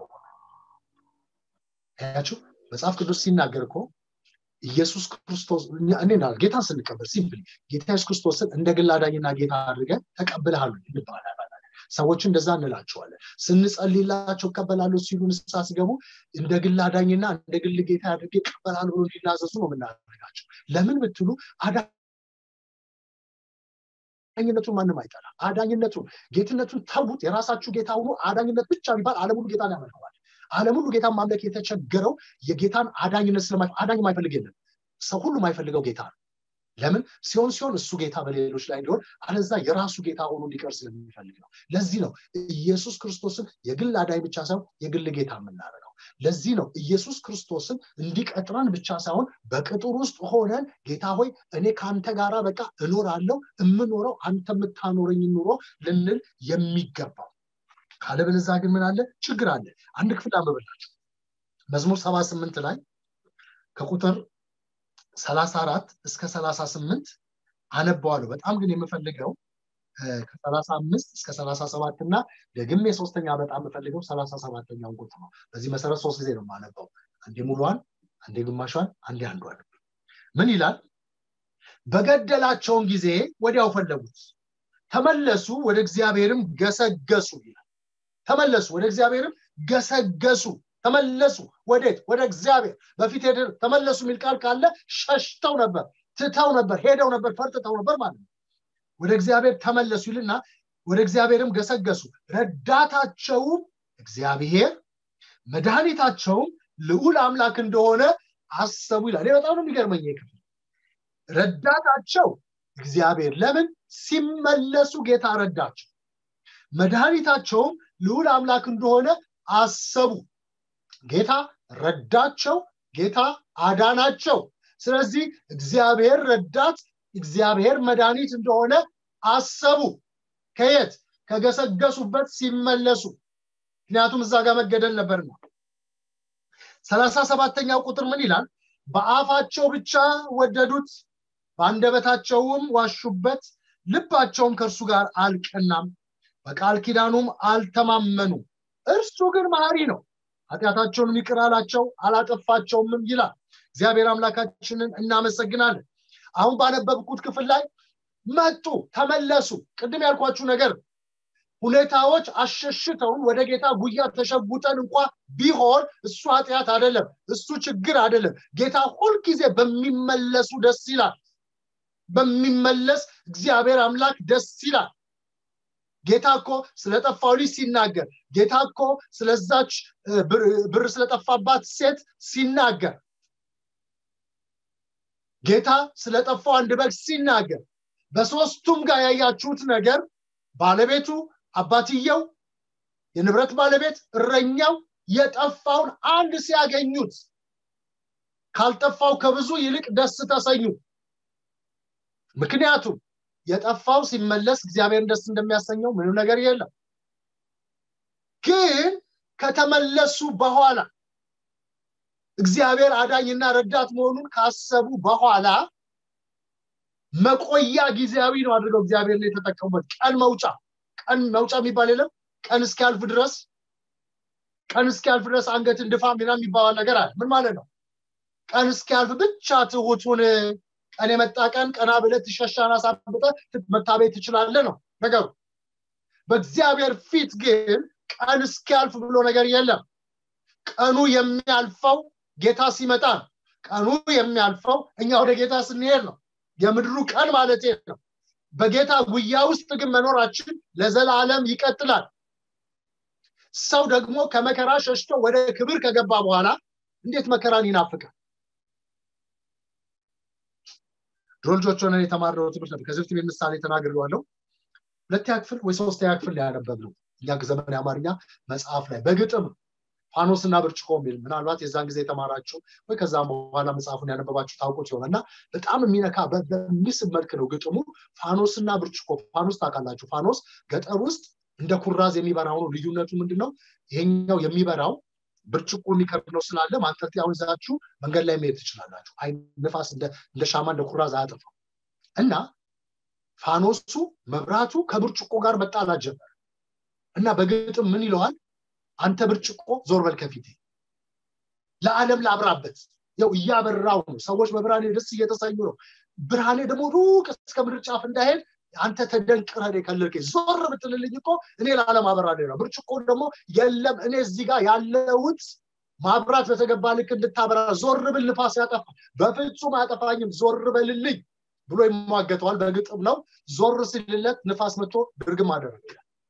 ያችሁ መጽሐፍ ቅዱስ ሲናገር እኮ ኢየሱስ ክርስቶስ እኔ ጌታን ስንቀበል ሲምፕሊ ጌታ ኢየሱስ ክርስቶስን እንደ ግል አዳኝና ጌታ አድርገን ተቀብልሃል ይባላል ሰዎች እንደዛ እንላቸዋለን ስንጸልላቸው እቀበላሉ ሲሉ ንስሳ ሲገቡ እንደ ግል አዳኝና እንደ ግል ጌታ አድርጌ ይቀበላሉ ብሎ እንዲናዘዙ ነው የምናደርጋቸው ለምን ብትሉ አዳኝነቱን ማንም አይጠላ አዳኝነቱን ጌትነቱን ተዉት የራሳችሁ ጌታ ሆኖ አዳኝነት ብቻ ቢባል አለም ሁሉ ጌታን ያመልከዋል አለም ሁሉ ጌታን ማምለክ የተቸገረው የጌታን አዳኝነት ስለማ አዳኝ ማይፈልግ የለም ሰው ሁሉ ማይፈልገው ጌታ ነው ለምን ሲሆን ሲሆን እሱ ጌታ በሌሎች ላይ እንዲሆን አለዛ የራሱ ጌታ ሆኖ እንዲቀር ስለሚፈልግ ነው ለዚህ ነው ኢየሱስ ክርስቶስን የግል አዳኝ ብቻ ሳይሆን የግል ጌታ የምናደርገው ለዚህ ነው ኢየሱስ ክርስቶስን እንዲቀጥረን ብቻ ሳይሆን በቅጥር ውስጥ ሆነን ጌታ ሆይ እኔ ከአንተ ጋራ በቃ እኖራለሁ የምኖረው አንተ የምታኖረኝ ኑሮ ልንል የሚገባው ካለበለዛ ግን ምን አለ ችግር አለ አንድ ክፍል አንብብላችሁ መዝሙር ሰባ ስምንት ላይ ከቁጥር ሰላሳ አራት እስከ ሰላሳ ስምንት አነባዋለሁ በጣም ግን የምፈልገው ከሰላሳ አምስት እስከ ሰላሳ ሰባት እና ደግሜ ሶስተኛ በጣም የምፈልገው ሰላሳ ሰባተኛውን ቁጥር ነው በዚህ መሰረት ሶስት ጊዜ ነው የማነበው አንዴ ሙሉዋን አንዴ ግማሿን አንዴ አንዷን ምን ይላል በገደላቸውን ጊዜ ወዲያው ፈለጉት ተመለሱ ወደ እግዚአብሔርም ገሰገሱ ይላል ተመለሱ ወደ እግዚአብሔርም ገሰገሱ ተመለሱ ወዴት ወደ እግዚአብሔር በፊት ተመለሱ የሚል ቃል ካለ ሸሽተው ነበር ትተው ነበር ሄደው ነበር ፈርጥተው ነበር ማለት ነው ወደ እግዚአብሔር ተመለሱ ይልና ወደ እግዚአብሔርም ገሰገሱ ረዳታቸውም እግዚአብሔር መድኃኒታቸውም ልዑል አምላክ እንደሆነ አሰቡ ይላል እኔ በጣም ነው የሚገርመኝ ክፍል ረዳታቸው እግዚአብሔር ለምን ሲመለሱ ጌታ ረዳቸው መድኃኒታቸውም ልዑል አምላክ እንደሆነ አሰቡ ጌታ ረዳቸው ጌታ አዳናቸው ስለዚህ እግዚአብሔር ረዳት እግዚአብሔር መድኃኒት እንደሆነ አሰቡ ከየት ከገሰገሱበት ሲመለሱ ምክንያቱም እዛ ጋር መገደል ነበርና ሰላሳ ሰባተኛው ቁጥር ምን ይላል በአፋቸው ብቻ ወደዱት በአንደበታቸውም ዋሹበት ልባቸውም ከእርሱ ጋር አልቀናም በቃል ኪዳኑም አልተማመኑ እርሱ ግን መሀሪ ነው ኃጢአታቸውን ይቅር አላቸው አላጠፋቸውምም ይላል እግዚአብሔር አምላካችንን እናመሰግናለን አሁን ባነበብኩት ክፍል ላይ መጡ ተመለሱ ቅድም ያልኳችሁ ነገር ሁኔታዎች አሸሽተውን ወደ ጌታ ጉያ ተሸጉጠን እንኳ ቢሆን እሱ ኃጢአት አይደለም እሱ ችግር አይደለም ጌታ ሁልጊዜ በሚመለሱ ደስ ይላል በሚመለስ እግዚአብሔር አምላክ ደስ ይላል ጌታ እኮ ስለጠፋው ልጅ ሲናገር ጌታ እኮ ስለዛች ብር ስለጠፋባት ሴት ሲናገር ጌታ ስለጠፋው አንድ በግ ሲናገር በሶስቱም ጋር ያያችሁት ነገር ባለቤቱ አባትየው የንብረት ባለቤት እረኛው የጠፋውን አንድ ሲያገኙት ካልጠፋው ከብዙ ይልቅ ደስ ተሰኙ ምክንያቱም የጠፋው ሲመለስ እግዚአብሔርን ደስ እንደሚያሰኘው ምንም ነገር የለም ግን ከተመለሱ በኋላ እግዚአብሔር አዳኝና ረዳት መሆኑን ካሰቡ በኋላ መቆያ ጊዜያዊ ነው አድርገው እግዚአብሔር ላይ የተጠቀሙበት ቀን መውጫ ቀን መውጫ የሚባል የለም ቀን እስኪያልፍ ድረስ ቀን እስኪያልፍ ድረስ አንገትን ድፋ ሚና የሚባል ነገር አለ ምን ማለት ነው ቀን እስኪያልፍ ብቻ ትሁቱን ቀን የመጣ ቀን ቀና ብለት ትሸሻን አሳብጠ መታቤት ትችላለ ነው ነገሩ በእግዚአብሔር ፊት ግን ቀን እስኪያልፍ ብሎ ነገር የለም ቀኑ የሚያልፈው ጌታ ሲመጣ ነው ቀኑ የሚያልፈው እኛ ወደ ጌታ ስንሄድ ነው የምድሩ ቀን ማለት ነው በጌታ ጉያ ውስጥ ግን መኖራችን ለዘላለም ይቀጥላል ሰው ደግሞ ከመከራ ሸሽቶ ወደ ክብር ከገባ በኋላ እንዴት መከራን ይናፍቃል ድሮ ልጆች ሆነን የተማርነው ትምህርት ነበር ከዚህ በፊት ምሳሌ ተናግሬዋለሁ ሁለተኛ ክፍል ወይ ሶስተኛ ክፍል ሊያነበብ ነው እኛ ዘመን የአማርኛ መጽሐፍ ላይ በግጥም ፋኖስና ብርጭቆ የሚል ምናልባት የዛን ጊዜ የተማራችሁ ወይ ከዛም በኋላ መጽሐፉን ያነበባችሁ ታውቁት ይሆናል እና በጣም የሚነካ በሚስብ መልክ ነው ግጥሙ ፋኖስና ብርጭቆ ፋኖስ ታውቃላችሁ ፋኖስ ገጠር ውስጥ እንደ ኩራዝ የሚበራው ነው ልዩነቱ ምንድን ነው ይሄኛው የሚበራው ብርጭቆ የሚከብድ ነው ስላለ ማንጠልጠያውን ይዛችሁ መንገድ ላይ መሄድ ትችላላችሁ አይ ንፋስ እንደ ሻማ እንደ ኩራዝ አያጠፋው እና ፋኖሱ መብራቱ ከብርጭቆ ጋር መጣላት ጀመረ እና በግጥም ምን ይለዋል አንተ ብርጭቆ ዞር በል ከፊቴ ለዓለም ላብራበት ያው እያበራው ነው ሰዎች በብርሃኔ ደስ እየተሰኙ ነው ብርሃኔ ደግሞ ሩቅ እስከ ምድር ጫፍ እንዳሄድ አንተ ተደንቅረህ የከለልከኝ ዞር ብትልልኝ እኮ እኔ ለዓለም አበራለሁ ነው ብርጭቆ ደግሞ የለም እኔ እዚህ ጋር ያለውት ማብራት በተገባ ልክ እንድታበራ ዞር ብል ንፋስ ያጠፋ በፍጹም አያጠፋኝም ዞር በልልኝ ብሎ ይሟገተዋል በግጥም ነው ዞር ሲልለት ንፋስ መጥቶ ድርግም አደረገ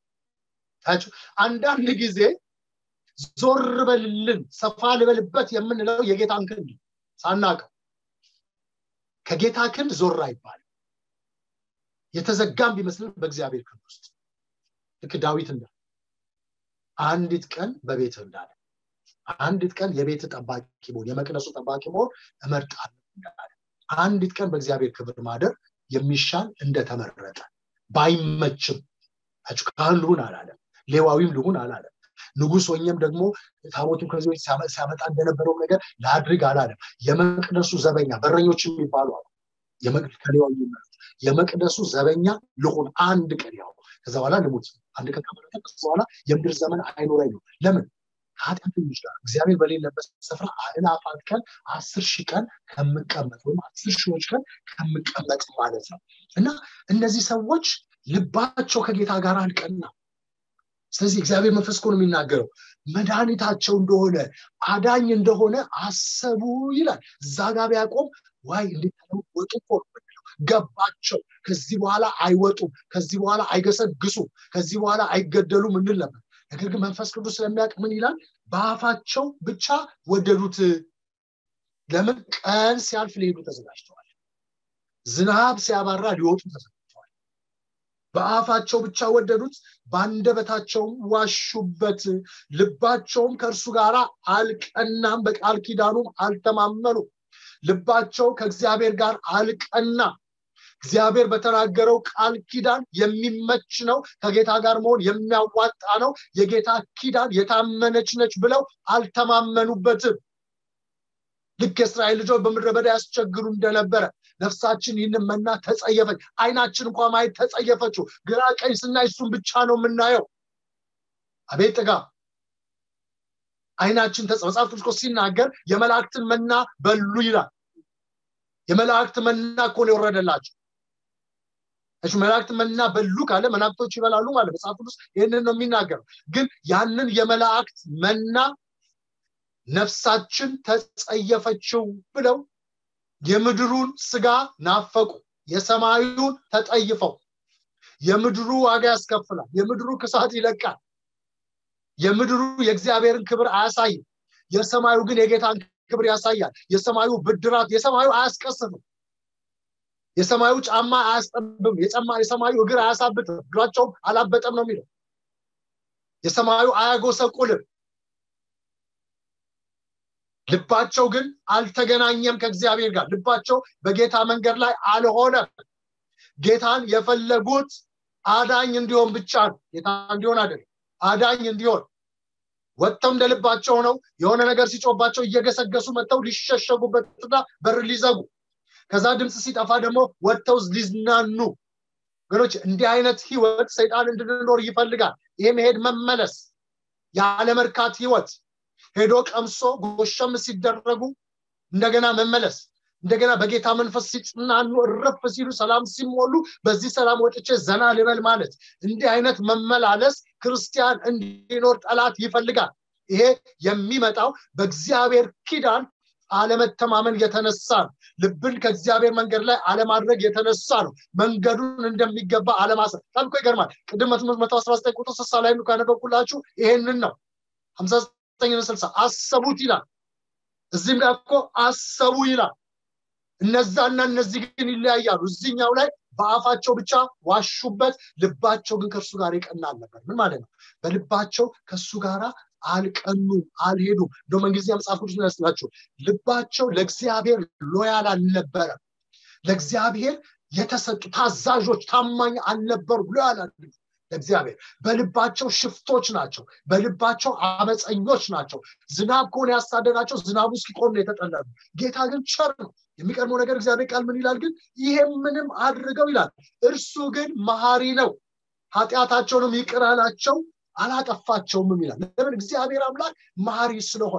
አንዳንድ ጊዜ ዞር በልልን ሰፋ ልበልበት የምንለው የጌታን ክንድ ሳናቀው ከጌታ ክንድ ዞር አይባልም የተዘጋም ቢመስልን በእግዚአብሔር ክንድ ውስጥ ልክ ዳዊት እንዳለ አንዲት ቀን በቤት እንዳለ አንዲት ቀን የቤት ጠባቂ መሆን የመቅደሱ ጠባቂ መሆን እመርጣለሁ እንዳለ አንዲት ቀን በእግዚአብሔር ክብር ማደር የሚሻል እንደተመረጠ ባይመችም ካህን ልሁን አላለም ሌዋዊም ልሁን አላለም ንጉስ ሆኘም ደግሞ ታቦቱን ከዚህ ሲያመጣ እንደነበረው ነገር ላድርግ አላለም የመቅደሱ ዘበኛ በረኞች የሚባሉ አሉ ከሌዋዊ የመቅደሱ ዘበኛ ልሁን አንድ ቀን ያው ከዛ በኋላ ልሙት አንድ ቀን ከመረጠ ከዛ በኋላ የምድር ዘመን አይኖረኝ ነው ለምን ኃጢአተኞች ጋር እግዚአብሔር በሌለበት ስፍራ አእላፋት ቀን አስር ሺህ ቀን ከምቀመጥ ወይም አስር ሺዎች ቀን ከምቀመጥ ማለት ነው እና እነዚህ ሰዎች ልባቸው ከጌታ ጋር አልቀና ስለዚህ እግዚአብሔር መንፈስ ነው የሚናገረው መድኃኒታቸው እንደሆነ አዳኝ እንደሆነ አሰቡ ይላል እዛ ጋር ቢያቆም ዋይ እንዲወጡ ገባቸው ከዚህ በኋላ አይወጡም ከዚህ በኋላ አይገሰግሱም ከዚህ በኋላ አይገደሉም እንል ነበር ነገር ግን መንፈስ ቅዱስ ስለሚያውቅ ምን ይላል በአፋቸው ብቻ ወደዱት ለምን ቀን ሲያልፍ ሊሄዱ ተዘጋጅተዋል ዝናብ ሲያባራ ሊወጡ ተዘጋጅተዋል በአፋቸው ብቻ ወደዱት በአንደበታቸውም ዋሹበት ልባቸውም ከእርሱ ጋር አልቀናም በቃል ኪዳኑም አልተማመኑ ልባቸው ከእግዚአብሔር ጋር አልቀና እግዚአብሔር በተናገረው ቃል ኪዳን የሚመች ነው ከጌታ ጋር መሆን የሚያዋጣ ነው የጌታ ኪዳን የታመነች ነች ብለው አልተማመኑበትም ልክ የእስራኤል ልጆች በምድረ በዳ ያስቸግሩ እንደነበረ ነፍሳችን ይህንን መና ተጸየፈች አይናችን እንኳ ማየት ተጸየፈችው ግራ ቀኝ ስናይ እሱን ብቻ ነው የምናየው አቤት ጥጋ አይናችን መጽሐፍ ቅዱስ ሲናገር የመላእክትን መና በሉ ይላል የመላእክት መና እኮ ነው የወረደላቸው እሺ መላእክት መና በሉ ካለ መላእክቶች ይበላሉ ማለት መጽሐፍ ቅዱስ ይህንን ነው የሚናገረው ግን ያንን የመላእክት መና ነፍሳችን ተጸየፈችው ብለው የምድሩን ስጋ ናፈቁ የሰማዩን ተጠይፈው የምድሩ ዋጋ ያስከፍላል የምድሩ ክሳት ይለቃል የምድሩ የእግዚአብሔርን ክብር አያሳይም የሰማዩ ግን የጌታን ክብር ያሳያል የሰማዩ ብድራት የሰማዩ አያስቀስፍም የሰማዩ ጫማ አያስጠብም የሰማዩ እግር አያሳብትም እግራቸውም አላበጠም ነው የሚለው የሰማዩ አያጎሰቁልም ልባቸው ግን አልተገናኘም ከእግዚአብሔር ጋር ልባቸው በጌታ መንገድ ላይ አልሆነም ጌታን የፈለጉት አዳኝ እንዲሆን ብቻ ነው ጌታ እንዲሆን አይደለም አዳኝ እንዲሆን ወጥተው እንደ ልባቸው ነው የሆነ ነገር ሲጮባቸው እየገሰገሱ መጥተው ሊሸሸጉበትና በር ሊዘጉ ከዛ ድምፅ ሲጠፋ ደግሞ ወጥተው ሊዝናኑ ገኖች እንዲህ አይነት ህይወት ሰይጣን እንድንኖር ይፈልጋል ይሄ መሄድ መመለስ ያለመርካት ህይወት ሄዶ ቀምሶ ጎሸም ሲደረጉ እንደገና መመለስ እንደገና በጌታ መንፈስ ሲጽናኑ እረፍ ሲሉ ሰላም ሲሞሉ በዚህ ሰላም ወጥቼ ዘና ልበል ማለት እንዲህ አይነት መመላለስ ክርስቲያን እንዲኖር ጠላት ይፈልጋል ይሄ የሚመጣው በእግዚአብሔር ኪዳን አለመተማመን የተነሳ ነው ልብን ከእግዚአብሔር መንገድ ላይ አለማድረግ የተነሳ ነው መንገዱን እንደሚገባ አለማሰብ ታልኮ ይገርማል ቅድም መቶ አስራ ዘጠኝ ቁጥር ስሳ ላይ ካነበብኩላችሁ ይሄንን ነው ሀምሳ ዘጠኝ ስልሳ አሰቡት ይላል እዚህም ጋር እኮ አሰቡ ይላል እነዛና እነዚህ ግን ይለያያሉ እዚህኛው ላይ በአፋቸው ብቻ ዋሹበት ልባቸው ግን ከእርሱ ጋር ይቀናል ነበር ምን ማለት ነው በልባቸው ከእሱ ጋር አልቀኑም አልሄዱም እንደ እንግሊዝኛ መጽሐፍ ቅዱስ ያስላቸው ልባቸው ለእግዚአብሔር ሎያል አልነበረም ለእግዚአብሔር የተሰጡ ታዛዦች ታማኝ አልነበሩ ሎያል ለእግዚአብሔር በልባቸው ሽፍቶች ናቸው በልባቸው አመፀኞች ናቸው ዝናብ ከሆነ ያሳደዳቸው ዝናቡ እስኪቆም ነው የተጠለሉ ጌታ ግን ቸር ነው የሚቀድመው ነገር እግዚአብሔር ቃል ምን ይላል ግን ይሄም ምንም አድርገው ይላል እርሱ ግን መሀሪ ነው ኃጢአታቸውንም ይቅር አላቸው አላጠፋቸውም ይላል ለምን እግዚአብሔር አምላክ መሀሪ ስለሆነ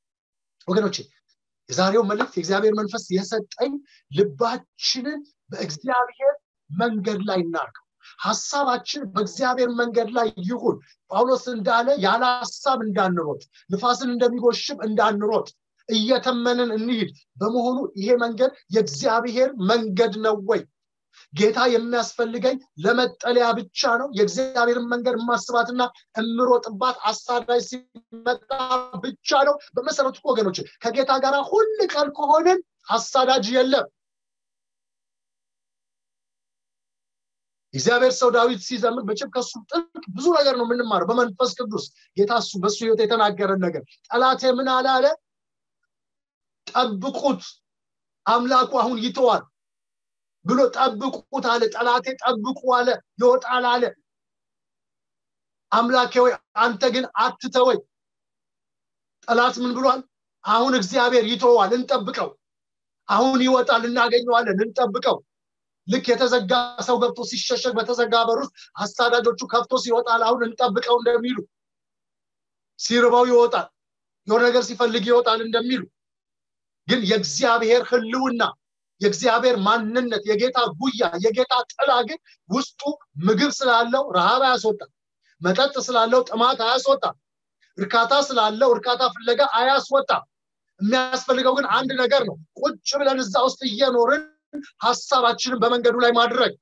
ወገኖቼ የዛሬው መልእክት የእግዚአብሔር መንፈስ የሰጠኝ ልባችንን በእግዚአብሔር መንገድ ላይ እናርገው ሀሳባችን በእግዚአብሔር መንገድ ላይ ይሁን ጳውሎስ እንዳለ ያለ ሀሳብ እንዳንሮጥ ንፋስን እንደሚጎሽም እንዳንሮጥ እየተመንን እንሂድ በመሆኑ ይሄ መንገድ የእግዚአብሔር መንገድ ነው ወይ ጌታ የሚያስፈልገኝ ለመጠለያ ብቻ ነው የእግዚአብሔርን መንገድ የማስባትና እምሮጥባት አሳዳጅ ሲመጣ ብቻ ነው በመሰረቱ ወገኖች ከጌታ ጋር ሁል ቀን ከሆንን አሳዳጅ የለም እግዚአብሔር ሰው ዳዊት ሲዘምር መቼም ከሱ ጥልቅ ብዙ ነገር ነው የምንማረው በመንፈስ ቅዱስ ጌታ እሱ በሱ ህይወት የተናገረን ነገር ጠላቴ ምን አላለ ጠብቁት አምላኩ አሁን ይተዋል ብሎ ጠብቁት አለ ጠላቴ ጠብቁ አለ ይወጣል አለ አምላኬ ወይ አንተ ግን አትተወኝ ጠላት ምን ብሏል አሁን እግዚአብሔር ይተዋል እንጠብቀው አሁን ይወጣል እናገኘዋለን እንጠብቀው ልክ የተዘጋ ሰው ገብቶ ሲሸሸግ በተዘጋ በር ውስጥ አሳዳጆቹ ከፍቶ ሲወጣል አሁን እንጠብቀው እንደሚሉ ሲርበው ይወጣል የሆነ ነገር ሲፈልግ ይወጣል እንደሚሉ ግን የእግዚአብሔር ህልውና የእግዚአብሔር ማንነት የጌታ ጉያ የጌታ ጥላ ግን ውስጡ ምግብ ስላለው ረሃብ አያስወጣም መጠጥ ስላለው ጥማት አያስወጣም እርካታ ስላለው እርካታ ፍለጋ አያስወጣም የሚያስፈልገው ግን አንድ ነገር ነው ቁጭ ብለን እዛ ውስጥ እየኖርን ሀሳባችንን በመንገዱ ላይ ማድረግ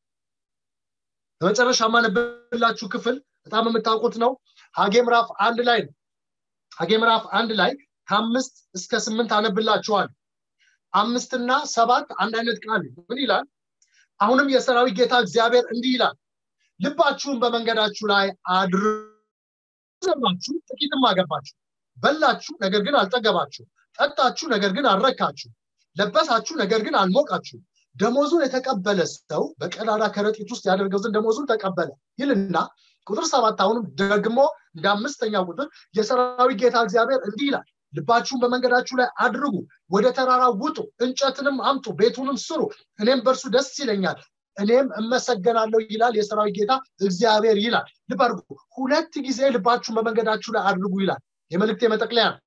በመጨረሻ ማነብላችሁ ክፍል በጣም የምታውቁት ነው ሀጌ ምዕራፍ አንድ ላይ ነው ሀጌ ምዕራፍ አንድ ላይ ከአምስት እስከ ስምንት አነብላችኋል አምስትና ሰባት አንድ አይነት ቃል ምን ይላል አሁንም የሰራዊት ጌታ እግዚአብሔር እንዲህ ይላል ልባችሁን በመንገዳችሁ ላይ አድርዘባችሁ ጥቂትም አገባችሁ በላችሁ ነገር ግን አልጠገባችሁ ጠጣችሁ ነገር ግን አልረካችሁ ለበሳችሁ ነገር ግን አልሞቃችሁ ደሞዙን የተቀበለ ሰው በቀዳዳ ከረጢት ውስጥ ያደርገው ዘንድ ደሞዙን ተቀበለ ይልና ቁጥር ሰባት አሁንም ደግሞ እንደ አምስተኛ ቁጥር የሰራዊት ጌታ እግዚአብሔር እንዲህ ይላል ልባችሁን በመንገዳችሁ ላይ አድርጉ ወደ ተራራ ውጡ እንጨትንም አምጡ ቤቱንም ስሩ እኔም በእርሱ ደስ ይለኛል እኔም እመሰገናለሁ ይላል የሰራዊት ጌታ እግዚአብሔር ይላል ልብ አድርጉ ሁለት ጊዜ ልባችሁን በመንገዳችሁ ላይ አድርጉ ይላል የመልእክት የመጠቅለያ ነው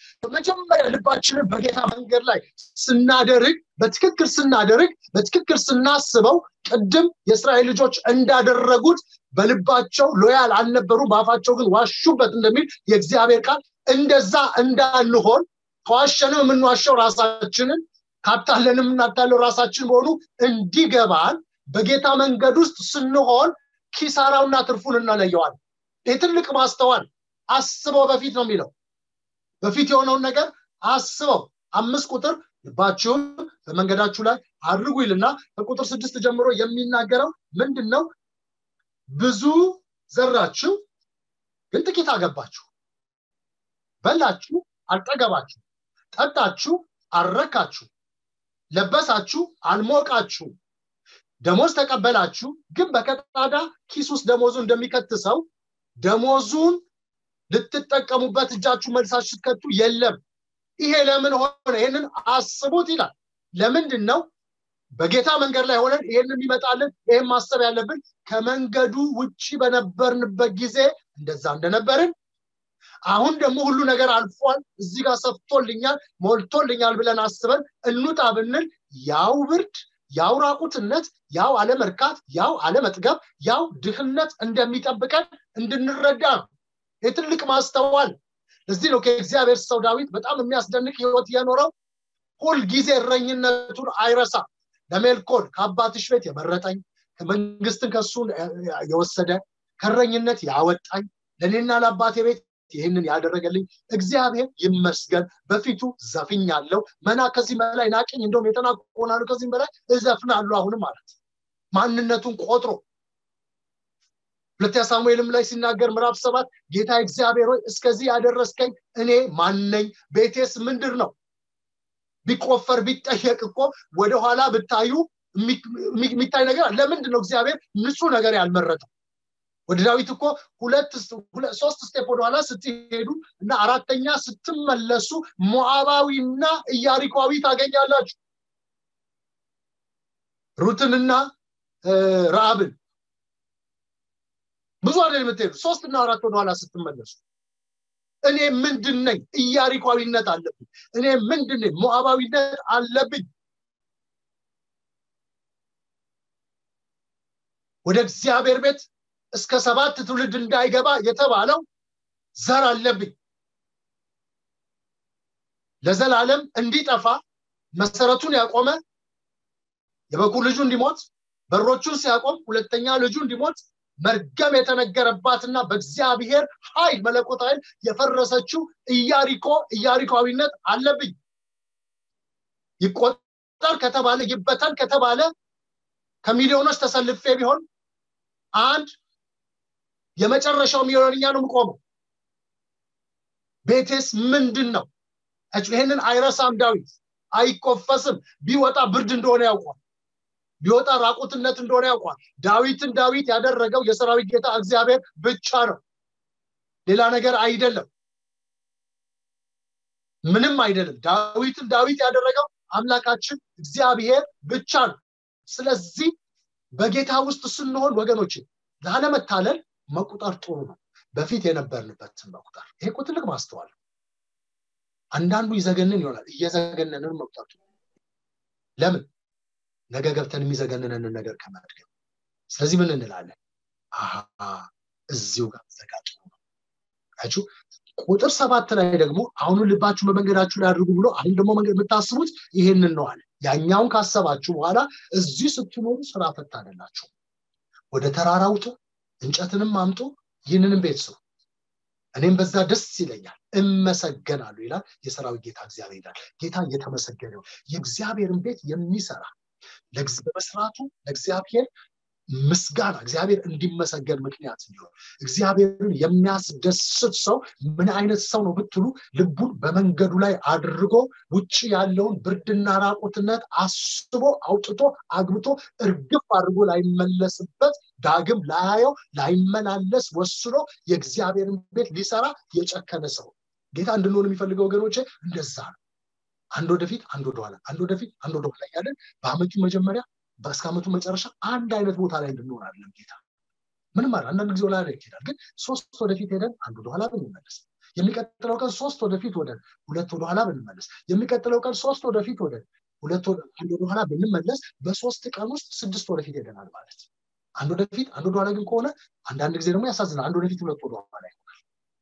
በመጀመሪያ ልባችንን በጌታ መንገድ ላይ ስናደርግ በትክክል ስናደርግ በትክክል ስናስበው ቅድም የእስራኤል ልጆች እንዳደረጉት በልባቸው ሎያል አልነበሩ በአፋቸው ግን ዋሹበት እንደሚል የእግዚአብሔር ቃል እንደዛ እንዳንሆን ከዋሸንም የምንዋሸው ራሳችንን ካታለንም እናታለው ራሳችን መሆኑ እንዲገባን በጌታ መንገድ ውስጥ ስንሆን ኪሳራውና ትርፉን እናለየዋል ይህ ትልቅ ማስተዋል አስበው በፊት ነው የሚለው በፊት የሆነውን ነገር አስበው አምስት ቁጥር ልባችሁን በመንገዳችሁ ላይ አድርጉ ይልና ከቁጥር ስድስት ጀምሮ የሚናገረው ምንድን ነው ብዙ ዘራችሁ ግን ጥቂት አገባችሁ በላችሁ አልጠገባችሁ ጠጣችሁ አልረካችሁ ለበሳችሁ አልሞቃችሁ ደሞዝ ተቀበላችሁ ግን በቀጣዳ ኪስ ውስጥ ደሞዙ እንደሚከት ሰው ደሞዙን ልትጠቀሙበት እጃችሁ መልሳችሁ ስትከቱ የለም ይሄ ለምን ሆነ ይህንን አስቡት ይላል ለምንድን ነው በጌታ መንገድ ላይ ሆነን ይህንን ይመጣልን ይህም ማሰብ ያለብን ከመንገዱ ውጭ በነበርንበት ጊዜ እንደዛ እንደነበርን አሁን ደግሞ ሁሉ ነገር አልፏል እዚህ ጋር ሰፍቶልኛል ሞልቶልኛል ብለን አስበን እንውጣ ብንል ያው ብርድ ያው ራቁትነት ያው አለመርካት ያው አለመጥገብ ያው ድህነት እንደሚጠብቀን እንድንረዳ ነው የትልቅ ማስተዋል ለዚህ ነው ከእግዚአብሔር ሰው ዳዊት በጣም የሚያስደንቅ ህይወት የኖረው ሁልጊዜ እረኝነቱን አይረሳ ለሜልኮል ከአባትሽ ቤት የመረጠኝ መንግስትን ከሱ የወሰደ ከረኝነት ያወጣኝ ለእኔና ለአባቴ ቤት ይህንን ያደረገልኝ እግዚአብሔር ይመስገን በፊቱ ዘፍኛለሁ መና ከዚህ በላይ ናቅኝ እንደውም የተናቆናሉ ከዚህም በላይ እዘፍናሉ አሁንም ማለት ማንነቱን ቆጥሮ ሁለተኛ ሳሙኤልም ላይ ሲናገር ምዕራፍ ሰባት ጌታ እግዚአብሔር ሆይ እስከዚህ ያደረስከኝ እኔ ማነኝ ቤቴስ ምንድር ነው ቢቆፈር ቢጠየቅ እኮ ወደኋላ ብታዩ የሚታይ ነገር ለምንድን ነው እግዚአብሔር ንጹህ ነገር ያልመረጠው ወደ ዳዊት እኮ ሁለት ሶስት ስቴፕ ወደኋላ ስትሄዱ እና አራተኛ ስትመለሱ ሞዓባዊና ኢያሪኳዊ ታገኛላችሁ ሩትንና ረአብን ብዙ አይደል የምትሄዱ ሶስት እና አራት ወደኋላ ስትመለሱ እኔ ምንድን ነኝ ኢያሪኳዊነት አለብኝ እኔ ምንድን ነኝ ሞዓባዊነት አለብኝ ወደ እግዚአብሔር ቤት እስከ ሰባት ትውልድ እንዳይገባ የተባለው ዘር አለብኝ ለዘላለም እንዲጠፋ መሰረቱን ያቆመ የበኩር ልጁ እንዲሞት በሮቹን ሲያቆም ሁለተኛ ልጁ እንዲሞት መርገም የተነገረባትና በእግዚአብሔር ኃይል መለኮት ኃይል የፈረሰችው ኢያሪኮ ኢያሪኮዊነት አለብኝ ይቆጠር ከተባለ ይበተን ከተባለ ከሚሊዮኖች ተሰልፌ ቢሆን አንድ የመጨረሻው ሚሊዮንኛ ነው የምቆመው ቤቴስ ምንድን ነው ይህንን አይረሳም ዳዊት አይኮፈስም ቢወጣ ብርድ እንደሆነ ያውቋል ቢወጣ ራቁትነት እንደሆነ ያውቋል ዳዊትን ዳዊት ያደረገው የሰራዊት ጌታ እግዚአብሔር ብቻ ነው ሌላ ነገር አይደለም ምንም አይደለም ዳዊትን ዳዊት ያደረገው አምላካችን እግዚአብሔር ብቻ ነው ስለዚህ በጌታ ውስጥ ስንሆን ወገኖች ላለመታለል መቁጠር ጥሩ ነው በፊት የነበርንበትን መቁጠር ይሄ እኮ ትልቅ ማስተዋል አንዳንዱ ይዘገንን ይሆናል እየዘገነንን መቁጠር ለምን ነገ ገብተን የሚዘገንነንን ነገር ከመድገም ስለዚህ ምን እንላለን አሃ እዚሁ ጋር ዘጋጭ ነው አችሁ ቁጥር ሰባት ላይ ደግሞ አሁኑ ልባችሁ በመንገዳችሁ ላይ አድርጉ ብሎ አሁን ደግሞ መንገድ የምታስቡት ይሄንን ነው አለ ያኛውን ካሰባችሁ በኋላ እዚህ ስትኖሩ ስራ ፈት አደላችሁ ወደ ተራራ ውጡ እንጨትንም አምጡ ይህንንም ቤት ስሩ እኔም በዛ ደስ ይለኛል እመሰገናሉ ይላል የሰራዊት ጌታ እግዚአብሔር ይላል ጌታ እየተመሰገነው የእግዚአብሔርን ቤት የሚሰራ በመስራቱ ለእግዚአብሔር ምስጋና እግዚአብሔር እንዲመሰገን ምክንያት እንዲሆን እግዚአብሔርን የሚያስደስት ሰው ምን አይነት ሰው ነው ብትሉ ልቡን በመንገዱ ላይ አድርጎ ውጭ ያለውን ብርድና ራቁትነት አስቦ አውጥቶ አግብቶ እርግፍ አድርጎ ላይመለስበት ዳግም ላያየው ላይመላለስ ወስኖ የእግዚአብሔርን ቤት ሊሰራ የጨከነ ሰው ጌታ እንድንሆን የሚፈልገው ወገኖቼ እንደዛ ነው አንድ ወደፊት አንድ ወደኋላ አንድ ወደፊት አንድ ወደኋላ እያለን በአመቱ መጀመሪያ በእስከ አመቱ መጨረሻ አንድ አይነት ቦታ ላይ እንድንሆን አይደለም ጌታ ምንም አለ አንዳንድ ጊዜ ወላ ይሄዳል ግን ሶስት ወደፊት ሄደን አንድ ወደኋላ ብንመለስ የሚቀጥለው ቀን ሶስት ወደፊት ወደ ሁለት ወደኋላ ብንመለስ የሚቀጥለው ቀን ሶስት ወደፊት ወደ ሁለት አንድ ወደኋላ ብንመለስ በሶስት ቀን ውስጥ ስድስት ወደፊት ሄደናል ማለት አንድ ወደፊት አንድ ወደኋላ ግን ከሆነ አንዳንድ ጊዜ ደግሞ ያሳዝናል አንድ ወደፊት ሁለት ወደኋላ ይሆናል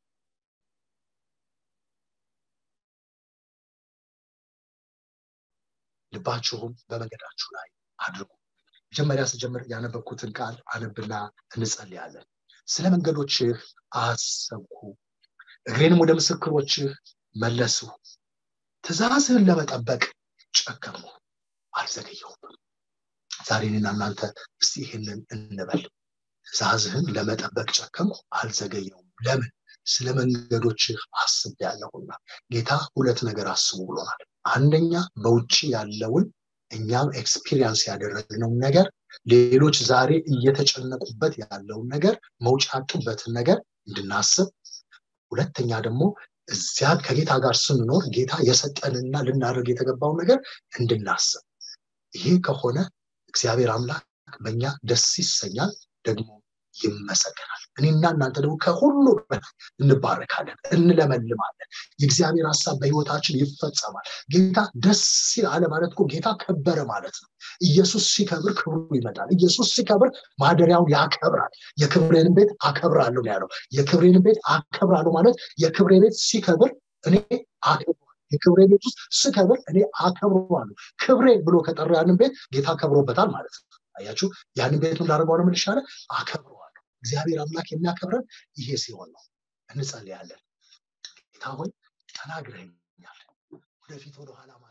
ልባችሁም በመንገዳችሁ ላይ አድርጉ መጀመሪያ ስጀምር ያነበብኩትን ቃል አነብና እንጸልያለን ስለ መንገዶችህ አሰብኩ እግሬንም ወደ ምስክሮችህ መለሱ ትእዛዝህን ለመጠበቅ ጨከሙ አልዘገየሁም ዛሬ እኔና እናንተ እስቲ ይህንን እንበል ትእዛዝህን ለመጠበቅ ጨከሙ አልዘገየውም ለምን ስለ መንገዶችህ አስብ ያለሁና ጌታ ሁለት ነገር አስቡ ብሎናል አንደኛ በውጭ ያለውን እኛም ኤክስፒሪየንስ ያደረግነው ነገር ሌሎች ዛሬ እየተጨነቁበት ያለውን ነገር መውጫ ያጡበትን ነገር እንድናስብ ሁለተኛ ደግሞ እዚያ ከጌታ ጋር ስንኖር ጌታ የሰጠንና ልናደርግ የተገባውን ነገር እንድናስብ ይሄ ከሆነ እግዚአብሔር አምላክ በእኛ ደስ ይሰኛል ደግሞ ይመሰገናል እኔና እናንተ ደግሞ ከሁሉ በላይ እንባረካለን እንለመልማለን የእግዚአብሔር ሀሳብ በህይወታችን ይፈጸማል ጌታ ደስ ሲል አለ ማለት እኮ ጌታ ከበረ ማለት ነው ኢየሱስ ሲከብር ክብሩ ይመጣል ኢየሱስ ሲከብር ማደሪያውን ያከብራል የክብሬን ቤት አከብራለሁ ያለው የክብሬን ቤት አከብራለሁ ማለት የክብሬ ቤት ሲከብር እኔ የክብሬ ቤት ውስጥ ስከብር እኔ አከብረዋለሁ ክብሬ ብሎ ከጠራ ያንን ቤት ጌታ ከብሮበታል ማለት ነው አያችሁ ያንን ቤት ላደርገው ነው ምልሻለ አከብረዋለሁ እግዚአብሔር አምላክ የሚያከብረን ይሄ ሲሆን ነው እንጸልያለን ጌታ ሆይ ተናግረኛል ወደፊት ወደኋላ